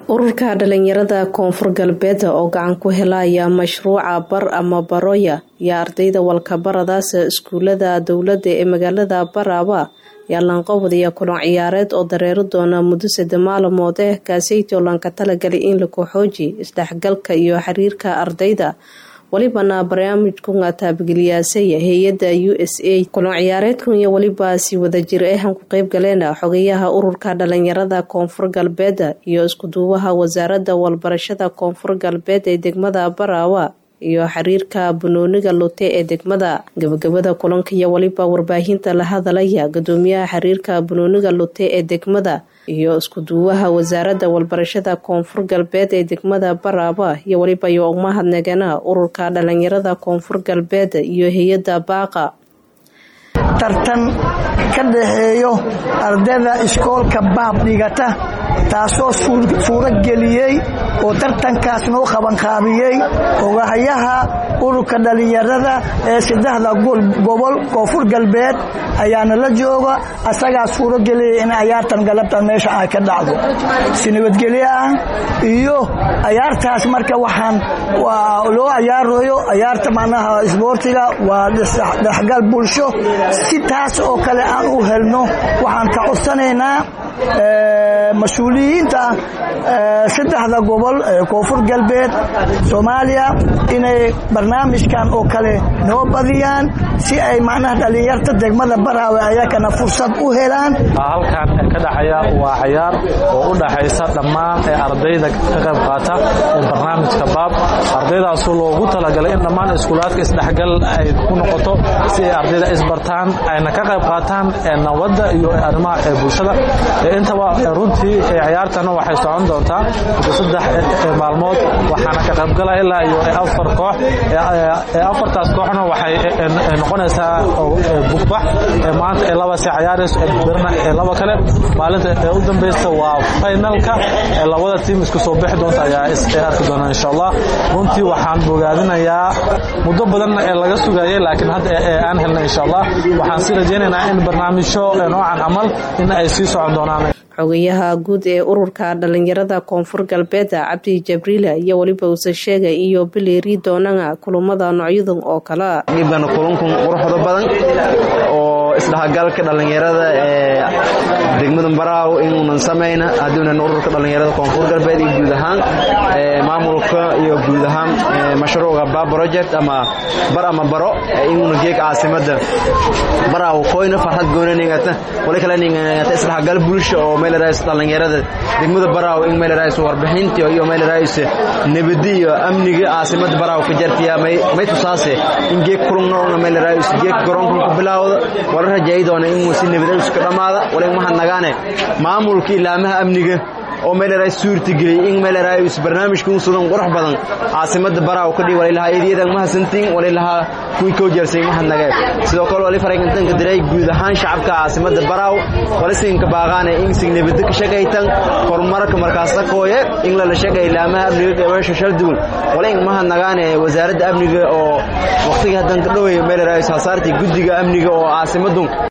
ururka dhalinyarada koonfur galbeed oo gacan ku helaya mashruuca bar ama baroya iyo ardayda walkabaradaas iskuulada dowladda ee magaalada baraaba ayaa laanqowdaya kulan ciyaareed oo dareeri doona muddo sade maalmood eh kaaseytoo lanka talagalay in la kooxooji isdhexgalka iyo xiriirka ardayda welibana barnaamijkunga taabageliyaasaya hay-adda u s a kulan ciyaareedkan iyo weliba si wadajir ahan ku qeyb galeen xogayaha ururka dhalinyarada koonfur galbeed iyo iskuduubaha wasaaradda walbarashada koonfur galbeed ee degmada baraawa iyo xiriirka banooniga lute ee degmada gabagabada kulanka iyo weliba warbaahinta la hadalaya gudoomiyaha xiriirka banooniga lute ee degmada iyo iskuduubaha wasaaradda walbarashada koonfur galbeed ee degmada baraaba iyo weliba iyo umahadnagana ururka dhalinyarada koonfur galbeed iyo hay-adda baaqa tartan ka dhaxeeyo ardayda iskoolka baab dhigata taasoo suuro geliyey oo tartankaas noo qabanqaabiyey ogahayaha ururka dhalinyarada ee saddexda gobol koonfur galbeed ayaana la jooga asagaa suuro geliyay in ayaartan galabtan meesha ay ka dhacdo si nabadgelyo ah iyo ayaartaas marka waxaan loo ayaarayo ayaarta macnaha isboortiga waa dhexgal bulsho si taas oo kale aan u helno waxaan ka codsanaynaa mas-uuliyiinta saddexda gobol ee koonfur galbeed soomaaliya inay barnaamijkan oo kale noo badiyaan si ay macnaha dhallinyarta degmada baraawe ayakana fursad u helaan halkan ka dhexaya waa cayaar oo u dhaxaysa dhammaan ee ardayda ka qayb qaata ee barnaamijka baab ardaydaasoo loogu talagalay in dhammaan iskuulaadka isdhexgal ay ku noqoto si ay ardayda isbartaan ayna ka qayb qaataan nabadda iyo arrimaha ee bulshada intaba runtii cayaartana waxay socon doontaa saddex maalmood waxaana ka qaybgala ilaa iyo afar koox afartaas kooxna waxay noqonaysaa bugbax maanta ee laba si cayaarayso birna ee laba kale maalinta ee u dambaysta waa finalka ee labada tiim isku soo bixi doonta ayaa arki doona insha allah runtii waxaan bogaadinayaa muddo badanna ee laga sugayay laakiin hadda aan helna insha allah waxaan si rajaynaynaa in barnaamijyo noocan camal in ay sii socon doonaan xogayaha guud ee ururka dhalinyarada koonfur galbeed cabdi jabriila iyo weliba uuse sheega iyo bileeri doonana kulamada noocyadan oo kale dhibana kulankun quruxda badan oo isdhexgalka dhalinyarada ee degmada baraaw inuunan samayna haddiunan ururka dhalinyarada koonfur galbeed iyo guud ahaan maamulka iyo guud ahaan mashruuca ba project ama bar ama baro inuuna geeg caasimada baraaw koyna farxad goonaningata wali kale ningata isdhexgal bulsha oo meelarays dhalinyarada degmada baraaw in meelarays warbixintii iyo meelarays nabadi iyo amniga caasimada baraaw ka jartiya may tusaase in geeg kulungnoona meelarays geeg garoonkan ku bilaawda wala rajayi doona inuu si nabadays ka dhammaada wala mahadnagaane maamulka ilaamaha amniga oo meelarays suurtageliyey in meelarays barnaamijkan sudan qurux badan caasimada baraaw ka dhig walilahaa eedayadan mahadsantiin walilahaa kuwii koo jeersay mahadnageen sidoo kale wali faraygantanka diray guud ahaan shacabka caasimada baraaw walisinka baaqaane in signabada ka shaqaytan horumarka markaasa kooye in lala shaqay ilaamaha amniga gabaasha shalduwan wala in mahadnagaane wasaaradda amniga oo waqtigii haddan ka dhowey meelarays hasaartii guddiga amniga oo caasimadun